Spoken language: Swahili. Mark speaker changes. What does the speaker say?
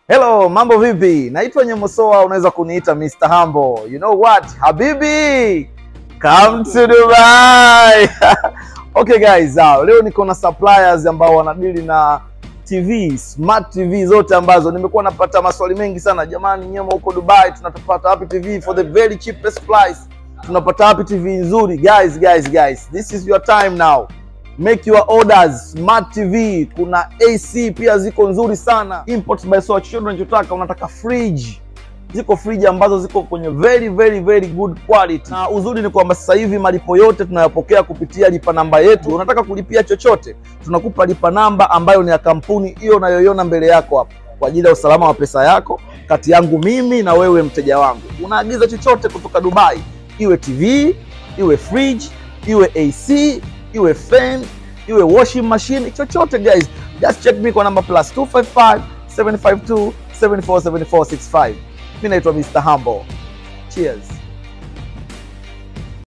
Speaker 1: Hello, mambo vipi? Naitwa Nyemosoa, unaweza kuniita Mr. Humble. You know what? Habibi, come to Dubai. Okay guys, uh, leo niko na suppliers ambao wanadili na TV, smart TV zote ambazo nimekuwa napata maswali mengi sana. Jamani, Nyemo huko Dubai tunatapata wapi TV for the very cheapest price? Tunapata wapi TV nzuri? Guys, guys, guys, this is your time now. Make your orders. Smart TV, kuna AC pia ziko nzuri sana. Import by Soa, chochote unachotaka. Unataka fridge, ziko fridge ambazo ziko kwenye very very very good quality, na uzuri ni kwamba sasa hivi malipo yote tunayopokea kupitia lipa namba yetu. Unataka kulipia chochote, tunakupa lipa namba ambayo ni ya kampuni hiyo unayoiona mbele yako hapo, kwa ajili ya usalama wa pesa yako, kati yangu mimi na wewe mteja wangu. Unaagiza chochote kutoka Dubai, iwe TV, iwe fridge, iwe AC iwe fan iwe washing machine chochote guys just check me kwa namba plus 255 752 747465 mi naitwa Mr. Humble cheers